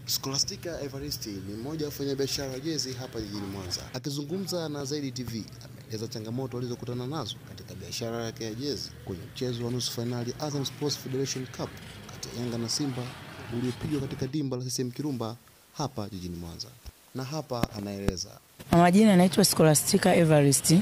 Scholastica Evaristi ni mmoja wa wafanyabiashara wa jezi hapa jijini Mwanza. Akizungumza na Zaidi TV, ameeleza changamoto alizokutana nazo katika biashara yake ya jezi kwenye mchezo wa nusu fainali Azam Sports Federation Cup kati ya Yanga na Simba uliopigwa katika dimba la CCM Kirumba hapa jijini Mwanza. Na hapa anaeleza. Kwa majina anaitwa Scholastica Evarist.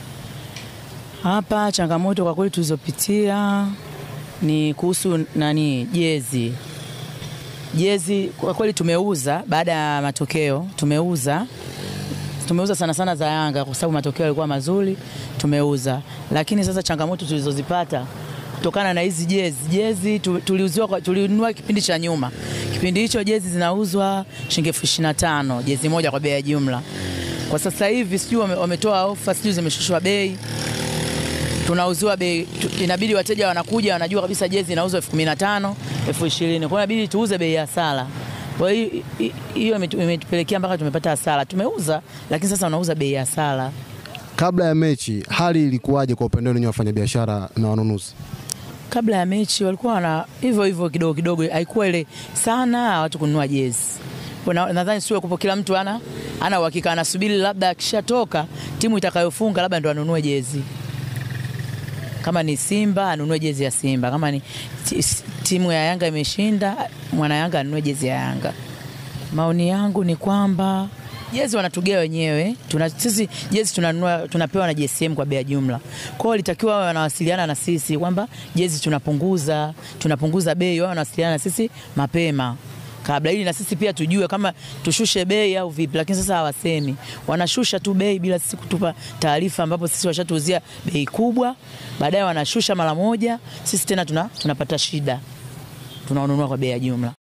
Hapa changamoto kwa kweli tulizopitia ni kuhusu nani jezi. Jezi kwa kweli tumeuza baada ya matokeo, tumeuza tumeuza sana sana za Yanga kwa sababu matokeo yalikuwa mazuri, tumeuza. Lakini sasa changamoto tulizozipata kutokana na hizi jezi, jezi tu- tuliuziwa kwa- tulinunua kipindi cha nyuma. Kipindi hicho jezi zinauzwa shilingi elfu ishirini na tano jezi moja kwa bei ya jumla. Kwa sasa hivi sijui wame- wametoa ofa, sijui zimeshushwa bei tunauziwa bei tu, inabidi wateja wanakuja wanajua kabisa jezi inauzwa elfu kumi na tano elfu ishirini kwa hiyo inabidi tuuze bei ya hasara. Kwa hiyo hi- hi- hiyo imetu- imetupelekea mpaka tumepata hasara. Tumeuza lakini sasa wanauza bei ya hasara. Kabla ya mechi hali ilikuwaje kwa upande wenu wafanyabiashara na wanunuzi? Kabla ya mechi walikuwa wana hivyo hivyo kidogo kidogo, haikuwa ile sana watu kununua jezi. Kwa na- Nadhani sio kupo, kila mtu ana ana uhakika, anasubiri labda akishatoka timu itakayofunga labda ndo anunue jezi. Kama ni Simba anunue jezi ya Simba, kama ni ti- timu ya Yanga imeshinda, mwana Yanga anunue jezi ya Yanga. Maoni yangu ni kwamba jezi wanatugea wenyewe. Tuna, sisi jezi tunanunua tunapewa na JSM kwa bei ya jumla. Kwa hiyo walitakiwa wawe wanawasiliana na sisi kwamba jezi tunapunguza, tunapunguza bei, wao wanawasiliana na sisi mapema kabla ili na sisi pia tujue kama tushushe bei au vipi, lakini sasa hawasemi, wanashusha tu bei bila sisi kutupa taarifa, ambapo sisi washatuuzia bei kubwa, baadaye wanashusha mara moja, sisi tena tuna, tunapata shida, tunaonunua kwa bei ya jumla.